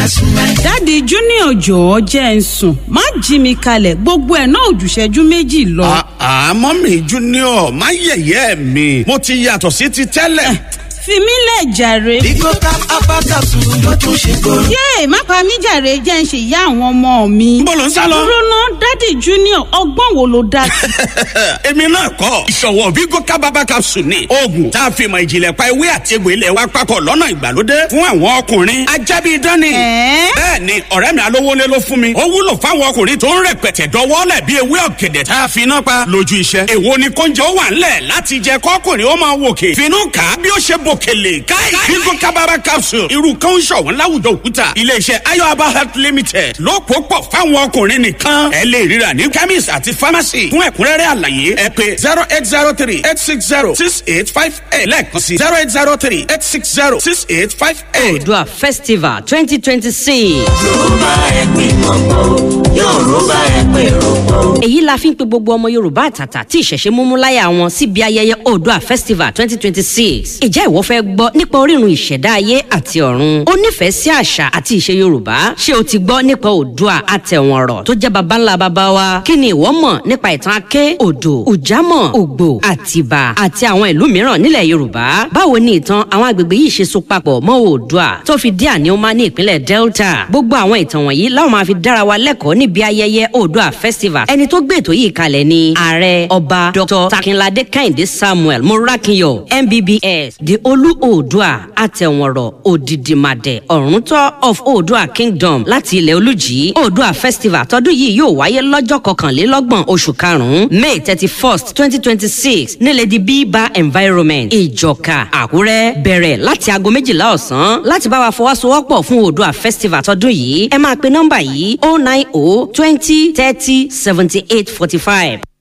dáàdi junior jọ̀ọ́ jẹ́ ń sùn má jí mi kalẹ̀ gbogbo ẹ̀ náà ò jù ìṣẹ́jú méjì lọ. àmọ́ mi junior má yẹ̀yẹ́ mi mo ti yàtọ̀ sí ti tẹ́lẹ̀. fi mí lẹ̀ jàre. Bigo tap abakasu ló tún ṣe kóró. yéè má pa mí jàre jẹ́ ń ṣe ìyá àwọn ọmọ mi. Níbo lò ń sá lọ? dúró ná dáàdi junior ọgbọ́n wo ló dá sí. èmi náà kọ́ ìṣòwò Bigo kábàbà capsule ni oògùn tá a fi mọ ìjìnlẹ̀ pa ewé àti egbò ilẹ̀ wa papọ̀ lọ́nà ìgbàlódé fún àwọn ọkùnrin ajábí dání. Ẹ̀ẹ́? bẹ́ẹ̀ ni ọ̀rẹ́ mi alówólé ló fún mi ó wúlò fáwọn ọkùnrin tó ń rẹpẹtẹ dọwọ́lẹ̀ bí ewé ọ̀gẹ̀dẹ̀ tá a fi iná pa lójú iṣẹ́. èwo ni kóúnjẹ ó wà ńlẹ̀ láti jẹ kọ́kùnrin ó máa wòkè finú kà á bí ó ṣe bòkèlè káì Bigo kábàbà capsule irú kan ń ṣọ̀wọ́n láwùjọ òkúta iléeṣẹ́ ayọ̀aba health limited ló pò pọ̀ fáwọn ọkùnrin nìkan ẹ lè ríra ní chemist àti pharmacy fún ẹ̀kúnrẹ́rẹ́ àlàyé ẹ pè zero eight zero three eight six zero six eight five eight lẹ́ẹ̀kan sí zero eight zero three eight six zero six eight five eight. Odua Festival 2026. Yorùbá ẹ pè mọ́mọ́, Yorùbá ẹ pè rọ́pọ̀. èyí la fi ń pe gbogbo ọmọ yorùbá àtàtà tí ìṣẹ̀ṣe múmú láyà wọn síbi ayẹyẹ Odua Festival 2026. ìjẹ́ ìwọ fẹ́ gbọ́ nípa orírun ìṣẹ̀dá ayé àti ọ̀run ó nífẹ̀ẹ́ sí àṣà àti ìṣe yorùbá ṣé o ti gbọ́ nípa Odua àtẹ̀wọ̀nrọ̀ tó jẹ́ baba ńlá baba wa kí ni ìwọ mọ̀ nípa ìtàn aké odò ùjámọ̀ ògbò àtìbà àti àwọn ìlú mìíràn nílẹ̀ yorùbá báwo ni ìtàn àwọn agbègbè yìí ṣe so papọ̀ mọ́ Oòduà tó fi dé àníọ́má ní ìpínlẹ̀ delta gbogbo àwọn ìtàn wọ̀nyí láwọn máa fi dára wa lẹ́kọ̀ọ́ níbi ayẹyẹ Oòduà festival ẹni tó gbé ètò yìí kalẹ̀ ni ààrẹ ọba dr takinlade kẹ́hìndé samuel morakinyọ mbbs the olú Oòduà àtẹ̀wọ̀nrọ̀ òdìdìmàdẹ ọ̀rúntọ́ of Oòduà kingdom láti ilẹ̀ olùjì Oòduà festival tọdún yìí yóò wáyé lọ́jọ́ kọkànlélọ́gbọ̀n oṣù karùn-ún may thirty first twenty twenty six nílẹ̀ di bíbá environment ìjọka àkúrẹ́ bẹ̀rẹ̀ láti aago méjìlá ọ̀sán láti bá wa fọwọ́sowọ́pọ̀ fún Oòduà festival tọdún yìí ẹ máa pe nọ́mbà yìí oh nine oh twenty thirty seventy eight forty five.